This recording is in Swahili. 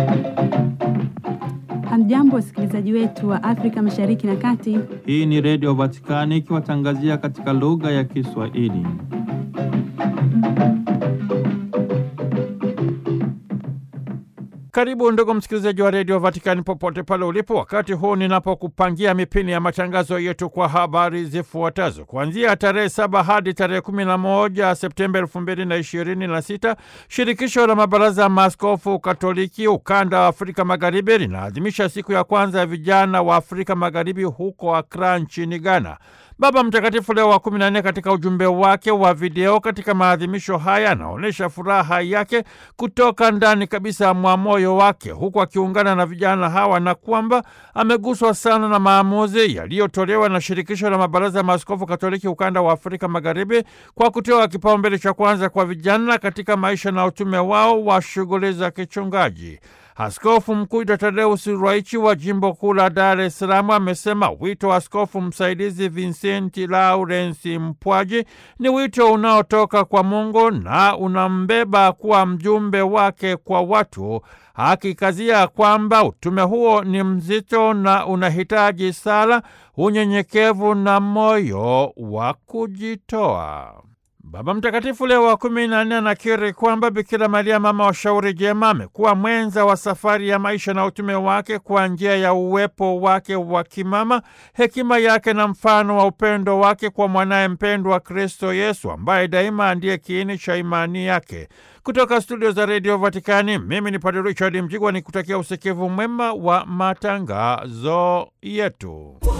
Hamjambo, wasikilizaji wetu wa Afrika Mashariki na Kati. Hii ni Redio Vatikani ikiwatangazia katika lugha ya Kiswahili. Karibu ndugu msikilizaji wa redio Vatikani popote pale ulipo, wakati huu ninapokupangia mipini ya matangazo yetu kwa habari zifuatazo. Kuanzia tarehe saba hadi tarehe kumi na moja Septemba elfu mbili na ishirini na sita shirikisho la mabaraza ya maaskofu Katoliki ukanda wa Afrika Magharibi linaadhimisha siku ya kwanza ya vijana wa Afrika Magharibi huko Akra nchini Ghana. Baba Mtakatifu Leo wa kumi na nne katika ujumbe wake wa video katika maadhimisho haya anaonyesha furaha yake kutoka ndani kabisa mwa moyo wake, huku akiungana na vijana hawa na kwamba ameguswa sana na maamuzi yaliyotolewa na shirikisho la mabaraza ya maaskofu Katoliki ukanda wa Afrika Magharibi kwa kutoa kipaumbele cha kwanza kwa vijana katika maisha na utume wao wa shughuli za kichungaji. Askofu Mkuu Tadeus Ruwaichi wa jimbo kuu la Dar es Salaam amesema wito wa askofu msaidizi Vincenti Laurensi Mpwaji ni wito unaotoka kwa Mungu na unambeba kuwa mjumbe wake kwa watu, akikazia kwamba utume huo ni mzito na unahitaji sala, unyenyekevu na moyo wa kujitoa. Baba Mtakatifu Leo wa kumi na nne anakiri kwamba Bikira Maria mama wa shauri jema amekuwa mwenza wa safari ya maisha na utume wake kwa njia ya uwepo wake wa kimama, hekima yake na mfano wa upendo wake kwa mwanaye mpendwa Kristo Yesu, ambaye daima ndiye kiini cha imani yake. Kutoka studio za redio Vatikani, mimi ni Padre Richard Mjigwa ni kutakia usikivu mwema wa matangazo yetu.